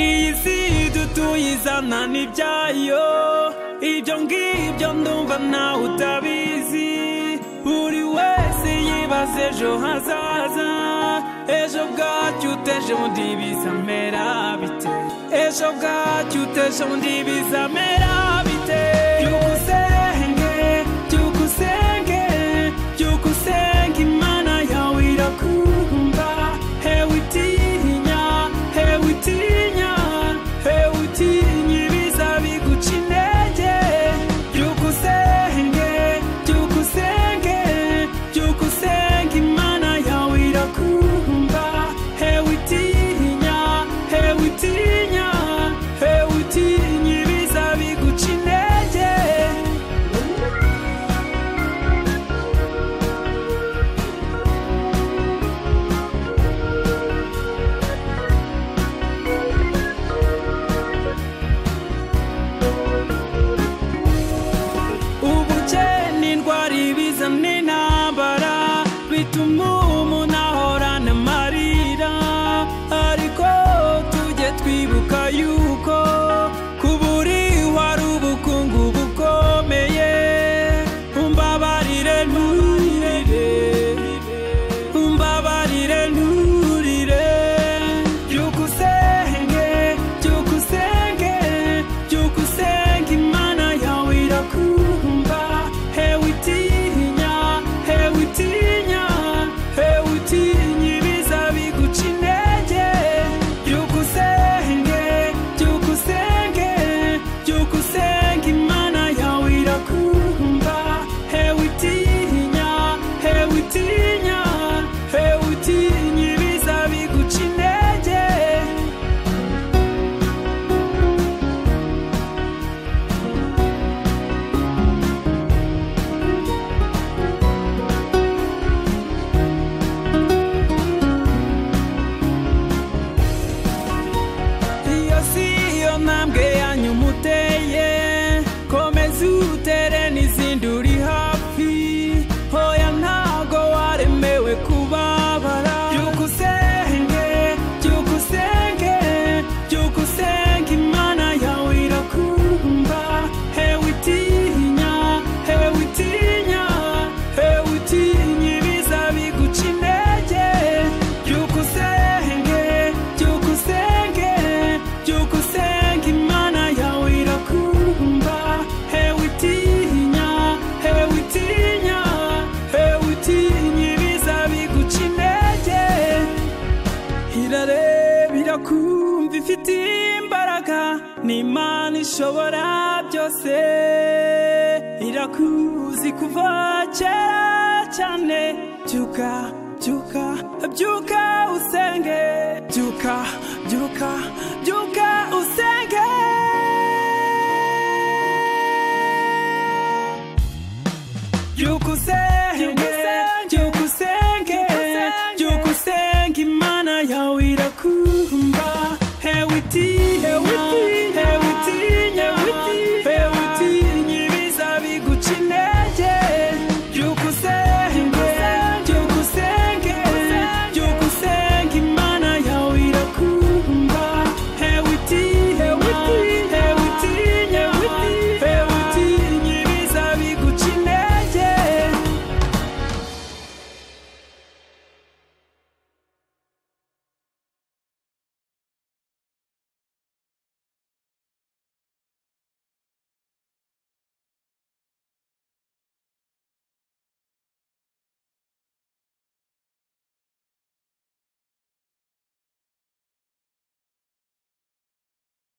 iyi si dutuye izana ibyayo ibyo ngibyo ndumva nawe utabizi buri wese yibaza ejo hazaza ejo bwacyo uteje undi bizamera bite ejo bwacyo uteje undi bizamera bite byuka usenge byuka usenge byuka usenge imana yawe irakumva hewe itinya hewe itinya hewe utinya ibiza biguca intege byuka usenge byuka usenge byuka usenge imana yawe irakumva hewe itinya hewe itinya hewe utinya ibiza biguca intege ubukene indwara ibiza n'intambara bituma umuntu ahorana amarira ariko tujye twibuka yuko kuburi wari ubukungu bukomeye umbabarire nturire umbabarire nturire byuka usenge byuka usenge byuka usenge imana yawe irakumva hewe utinya hewe utinya hewe utinya ibiza biguca intege byuka usenge byuka usenge byuka usenge imana yawe irakumva hewe utinya hewe utinya hewe utinya ibiza biguca intege iyo si yo ntambwe yanyu muteye komeza utere n'izindi uri hafi hoya ntago waremewe kubabara byuka usenge byuka usenge byuka usenge imana yawe irakumva hewe itinya hewe itinya hewe utinya ibiza biguca intege byuka usenge byuka usenge byuka usenge imana yawe irakumva hewe itinya hewe itinya hewe utinya ibiza biguca intege irareba irakumva ifite imbaraga ni imana ishobora byose irakuzi kuva kera cyane byuka byuka byuka usenge byuka byuka byuka usenge byukusenge byukusenge byukusenge imana yawe irakumva hewe iti hewe